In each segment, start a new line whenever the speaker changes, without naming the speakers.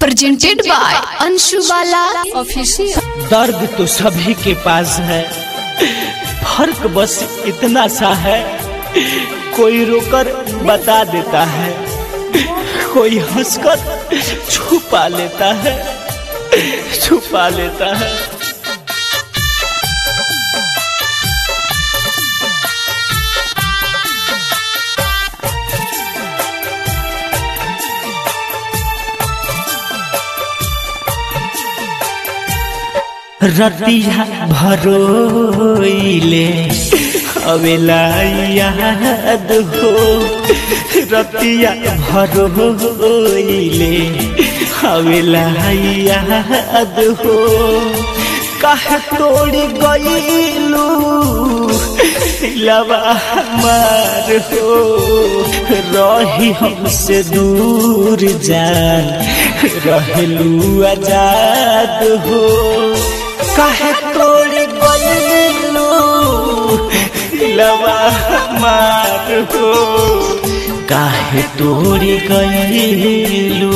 presented by Anshu Bala Official.
दर्द तो सभी के पास है फर्क बस इतना सा है कोई रोकर बता देता है कोई हंसकर छुपा लेता है छुपा लेता है रतिया भरोइले अवेला याद हो रतिया भरोइले अवेला याद हो कह तोड़ गईलू लवा मार हो रही हमसे दूर जान रहलू आजाद हो काहे तोड़ गईलू लवा मार हो काहे तोड़ गईलू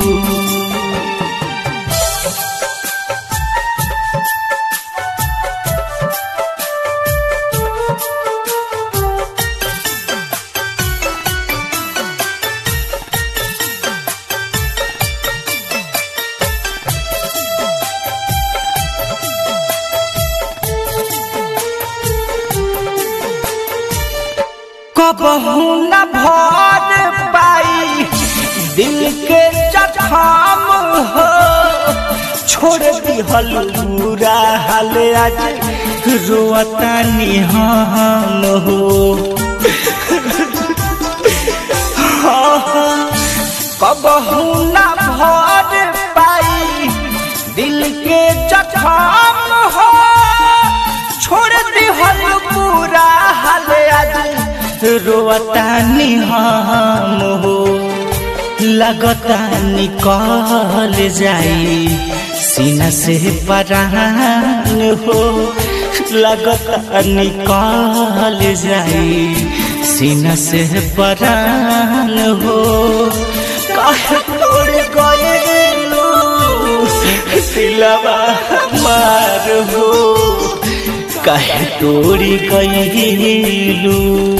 कबहू न भर पाई दिल के जखम हो छोड़ दिहल पूरा हाल आज रोता निहम हो कबहू न भर पाई दिल के जखम हो छोड़ दिहल पूरा हाल आज रोता निहम हो लगता निकल जाई सीना से परान हो लगता निकल जाई सीना से परान हो कह तोड़ गएलू दिलवा मार हो कह तोड़ी गईलू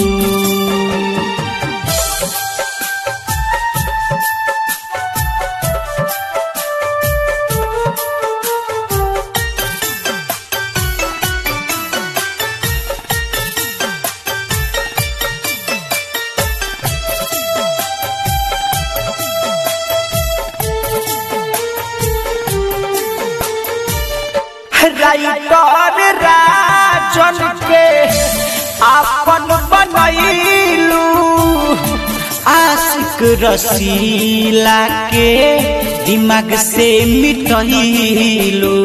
राइटर राजन के आपन बनैलू आशिक रसीला के दिमाग से मिटैलू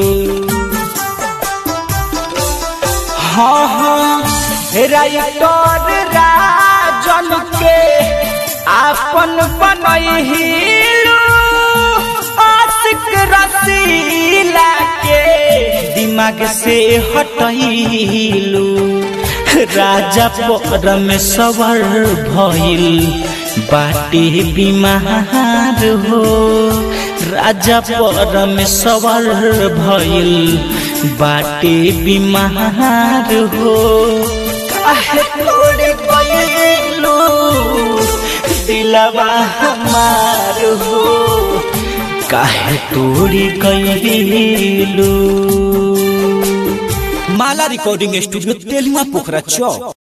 हाँ हाँ राइटर राजन के आपन बनैलू आशिक रसीला के दिमाग से हटैलू राजा पर में सवर भइल बाटे बीमार हो राजा पर में सवर भइल बाटे बीमार हो काहे तोड़ गइलू दिलवा हमार हो काहे तोड़ी गईलू
माला रिकॉर्डिंग स्टूडियो तेलुआ पोखरा चौक